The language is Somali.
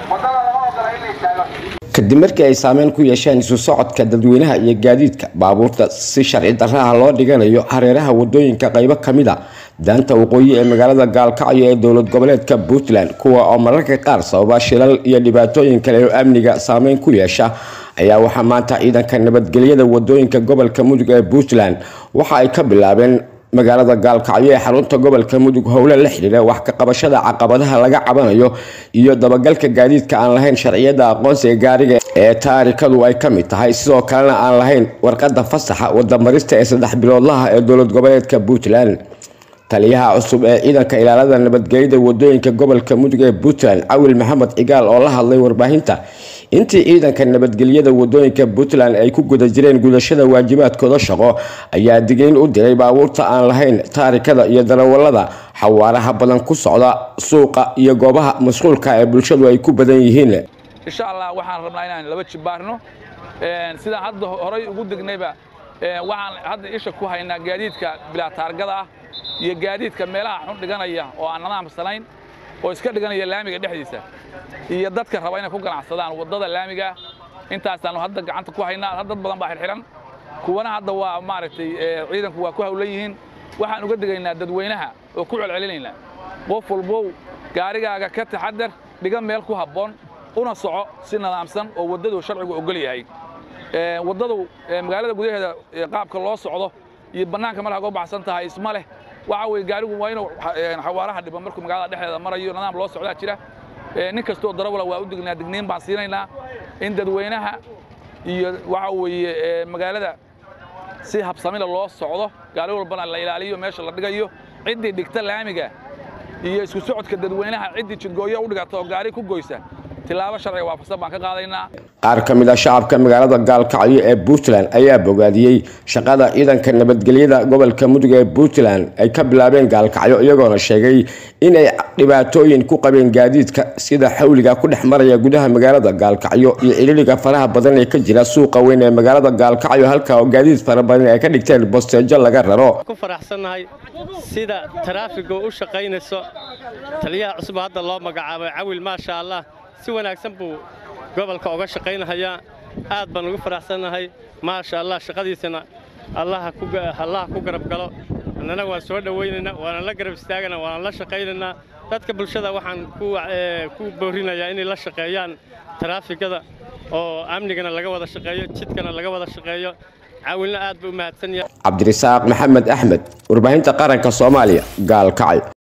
wadada lama ogola in la istaago kadib markii ay saameyn ku yeesheen isu socodka dadweynaha iyo gaadiidka baabuurta si sharci darraha loo dhiganayo hareeraha wadooyinka qaybo kamid a daanta waqooyi ee magaalada gaalkacyo ee dowlad goboleedka puntland kuwa oo mararka qaar sababa shilal iyo dhibaatooyin kale oo amniga saameyn ku yeesha ayaa waxaa maanta ciidanka nabadgelyada wadooyinka gobolka mudug ee puntland waxa ay ka bilaabeen magaalada gaalkacyo ee xarunta gobolka mudug howle la xidhiira wax ka qabashada caqabadaha laga cabanayo iyo dabagalka gaadiidka aan lahayn sharciyada aqoonsiga gaariga ee taarikadu ay ka mid tahay sidoo kalena aan lahayn warqada fasaxa wadamarista ee saddex biloodlaha ee dowlad goboleedka puntland taliyaha cusub ee ciidanka ilaalada nabadgelyada wadooyinka gobolka mudug ee puntland cawil maxamed cigaal oo la hadlay warbaahinta intii ciidanka nabadgelyada wadooyinka puntland ay ku guda jireen gudashada waajibaadkooda shaqo ayaa digniin u diray baabuurta aan lahayn taarikada iyo darawalada xawaaraha badan ku socda suuqa iyo goobaha mashquulka ee bulshadu ay ku badan yihiin insha allah waxaan rabnaa inaan laba jibaarno sidaan hadda horay ugu degnayba waxaan hadda isha ku haynaa gaadiidka bilaa taargada ah iyo gaadiidka meelaha xun dhiganaya oo aan nadaamsanayn oo iska dhiganaya laamiga dhexdiisa iyo dadka raba inay ku ganacsadaan waddada laamiga intaasaanu hadda gacanta ku haynaa dad badan baa xirxiran kuwana hadda waa maaragtay ciidanku waa ku hawlan yihiin waxaan uga digaynaa dadweynaha oo ku celcelinaynaa qof walbow gaarigaaga ka taxadar dhiga meel ku habboon una soco si nadaamsan oo waddadu sharcigu ogol yahay waddadu magaalada gudaheeda qaabka loo socdo iyo bannaanka markaa uga baxsan tahay isma leh waxa weye gaarigu waa inuu xawaaraha dhiban markuu magaalada dhexdeeda marayo nidaam loo socdaa jira nin kastoo darawala waa u dignaa digniin baan siinaynaa in dadweynaha iyo waxa weeye magaalada si habsamila loo socdo gaari walbana la ilaaliyo meesha la dhigayo ciddii dhigta laamiga iyo isku socodka dadweynaha ciddii jidgooyo u dhigata oo gaari ku goysa tilaabo sharciga waafaqsan baan ka qaadaynaa qaar ka mid a shacabka magaalada gaalkacyo ee puntland ayaa bogaadiyey shaqada ciidanka nabadgelyada gobolka mudug ee puntland ay ka bilaabeen gaalkacyo iyagoona sheegay inay dhibaatooyin ku qabeen gaadiidka sida xawliga ku dhex maraya gudaha magaalada gaalkacyo iyo ciriiriga faraha badan ee ka jira suuqa weyn ee magaalada gaalkacyo halka oo gaadiid fara badan ay ka dhigteen bosteejo laga raro ku faraxsannahay sida taraafigu u shaqaynayso taliyaha cusub hadda loo magacaabay cawil maasha allah si wanaagsan buu gobolka uga shaqaynahayaa aad baan ugu faraxsannahay maasha allah shaqadiisana allaha ku garab galo annana waan soo dhowaynaynaa waana la garab istaagana waana la shaqaynaynaa dadka bulshada waxaan ku boorinayaa inay la shaqeeyaan taraafikada oo amnigana laga wada shaqeeyo jidkana laga wada shaqeeyo caawilna aad buu u mahadsan yahay cabdirasaaq maxamed axmed warbaahinta qaranka soomaaliya gaalkacyo